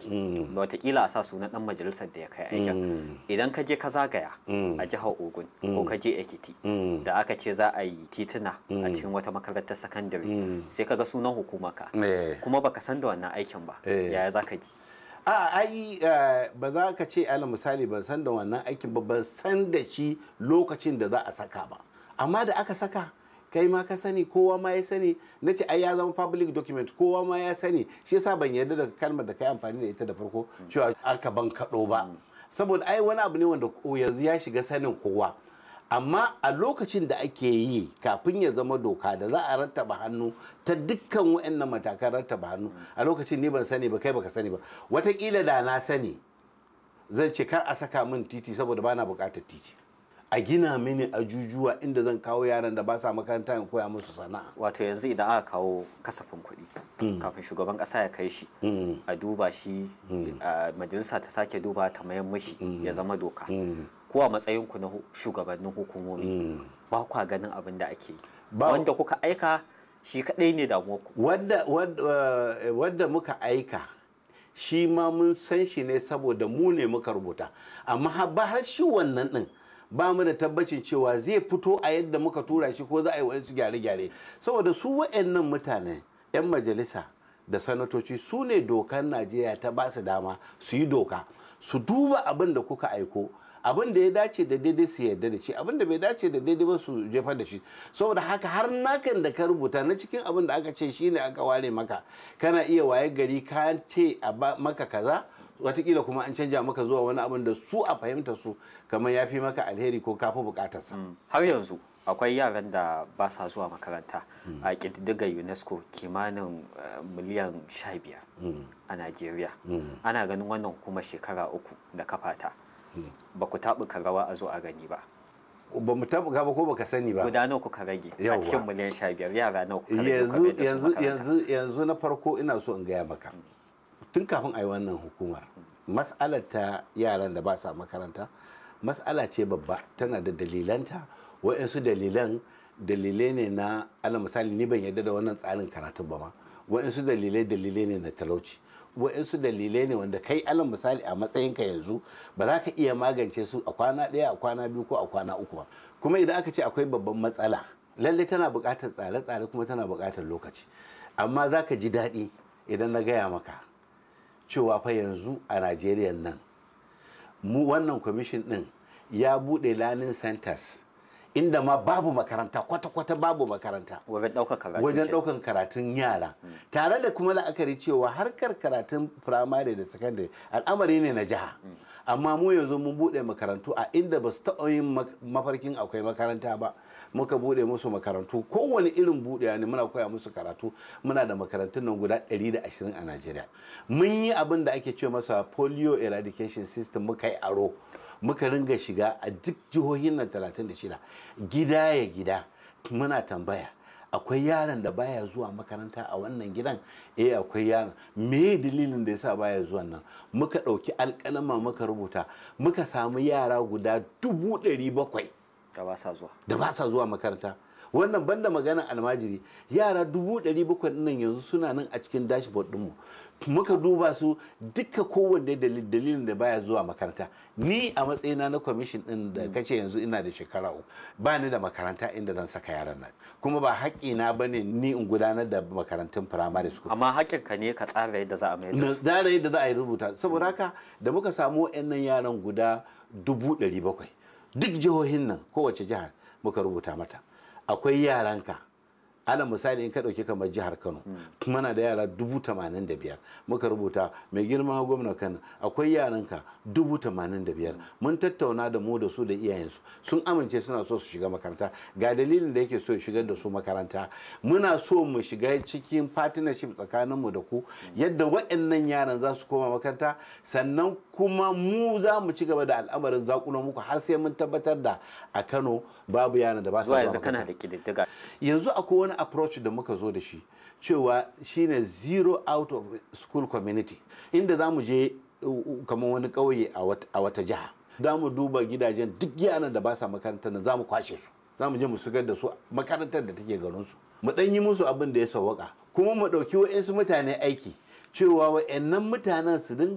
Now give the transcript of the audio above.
aiki watakila a sa sunan dan majalisar da ya kai aikin idan ka je ka zagaya a jihar ogun ko ka je ekiti da aka ce za a yi tituna a cikin wata makarantar sakandare sai ka ga sunan hukuma ka kuma baka san da wannan aikin ba yaya za ka ji a ai ba za ka ce ala misali ban san da wannan aikin ba ban san da shi lokacin da za a saka ba amma da aka saka kai ma ka sani kowa ma ya sani na ce ai ya zama public document kowa ma ya sani shi yasa ban yarda da kalmar da kai amfani da ita da farko cewa aka ban kaɗo ba saboda ai wani abu ne wanda yanzu ya shiga sanin kowa amma a lokacin da ake yi kafin ya zama doka da za a rattaba hannu ta dukkan wa'annan matakan rattaba hannu a lokacin ni ban sani ba kai baka sani ba watakila da na sani zan ce kar a saka min titi saboda bana bukatar titi a gina mini ajujuwa inda zan kawo yaran da ba sa makaranta in koya musu sana'a wato yanzu idan aka kawo kasafin kuɗi kafin shugaban ƙasa ya kai shi a duba shi majalisa ta sake duba ta mayan mishi ya zama doka ko a matsayinku na shugabannin hukumomi ba kwa ganin abin da ake yi wanda kuka aika shi kaɗai ne damuwarku wadda muka aika shi ma mun san shi ne saboda mu ne muka rubuta amma ba har shi wannan ɗin ba mu da tabbacin cewa zai fito a yadda muka tura shi ko za a yi wa'insu gyare-gyare saboda su wa'annan mutane 'yan majalisa da sanatoci su ne dokar najeriya ta ba su dama su yi doka su duba abin da kuka aiko abin da ya dace da daidai su yarda da shi abin da bai dace da daidai ba su jefar da shi saboda haka har nakan da ka rubuta na cikin abin da aka ce shine aka ware maka kana iya waye gari ka ce a maka kaza watakila kuma an canja maka zuwa wani abin da su a fahimta su kamar ya fi maka alheri ko kafi bukatarsa har yanzu akwai yaran da ba sa zuwa makaranta a ƙididdigar unesco kimanin miliyan 15 a najeriya ana ganin wannan hukumar shekara uku da kafata ba ku taɓuka rawa a zo a gani ba ba mu taɓuka ba ko baka sani ba guda nawa kuka rage a cikin miliyan 15 yara nawa kuka rage yanzu yanzu yanzu yanzu na farko ina so in gaya maka tun kafin a yi wannan hukumar mas'alar ta yaran da ba sa makaranta mas'ala ce babba tana da dalilanta wa'yansu dalilan dalilai ne na ala misali ni ban yadda da wannan tsarin karatun ba ma wa'yansu dalilai dalilai ne na talauci wa'yansu dalilai ne wanda kai alal misali a matsayinka yanzu ba za ka iya magance su a kwana ɗaya a kwana biyu ko a kwana uku ba kuma idan aka ce akwai babban matsala lalle tana buƙatar tsare-tsare kuma tana buƙatar lokaci amma za ka ji daɗi idan na gaya maka cewa fa yanzu a najeriya nan mu wannan kwamishin ɗin ya buɗe learning centers inda ma babu makaranta kwata-kwata babu makaranta wajen ɗaukar karatu wajen ɗaukar karatun yara tare da kuma la'akari cewa harkar karatun firamare da sakandare al'amari ne na jiha amma mu yanzu mun buɗe makarantu a inda ba su taɓa yin mafarkin akwai makaranta ba muka buɗe musu makarantu kowane irin buɗewa ne muna koya musu karatu muna da makarantun nan guda 120 a najeriya mun yi abin da ake ce masa polio eradication system muka yi aro muka ringa shiga a duk jihohin nan 36 gida ya gida muna tambaya akwai yaron da baya zuwa makaranta a wannan gidan eh akwai yaron me dalilin da yasa baya zuwa nan muka ɗauki alƙalama muka rubuta muka samu yara guda dubu ɗari bakwai da ba sa zuwa da ba sa zuwa makaranta wannan banda magana almajiri yara dubu ɗari bakwai nan yanzu suna nan a cikin dashboard ɗinmu muka duba su duka kowanne dalilin da baya zuwa makaranta ni a matsayina na kwamishin ɗin da kace yanzu ina da shekara uku ba ni da makaranta inda zan saka yaran nan kuma ba haƙƙina ba ne ni in gudanar da makarantun firamare school amma haƙƙinka ne ka tsara yadda za a mai da su tsara yadda za a yi rubuta saboda haka da muka samu waɗannan yaran guda dubu ɗari bakwai duk jihohin nan kowace jihar muka rubuta mata akwai yaranka ala misali in ka ɗauki kamar jihar kano muna da yara dubu tamanin da biyar muka rubuta mai girma gwamna kano akwai yaranka dubu tamanin da biyar mun tattauna da mu da su da iyayensu sun amince suna so su shiga makaranta ga dalilin da yake so ya shigar da su makaranta muna so mu shiga cikin partnership tsakaninmu da ku yadda waɗannan yaran za su koma makaranta sannan kuma mu za mu ci gaba da al'amarin zakunan muku har sai mun tabbatar da a kano babu yaran da ba su zuwa yanzu kana da ƙididdiga yanzu akwai wani approach da muka zo da shi cewa shine zero out of school community inda za mu je kamar wani ƙauye a wata jiha za mu duba gidajen duk yaran da ba sa makarantar nan za mu kwashe su za mu je mu shigar da su makarantar da take garin su mu ɗan yi musu abin da ya sawwaka kuma mu ɗauki wa'insu mutane aiki cewa wa'annan mutanen su dinga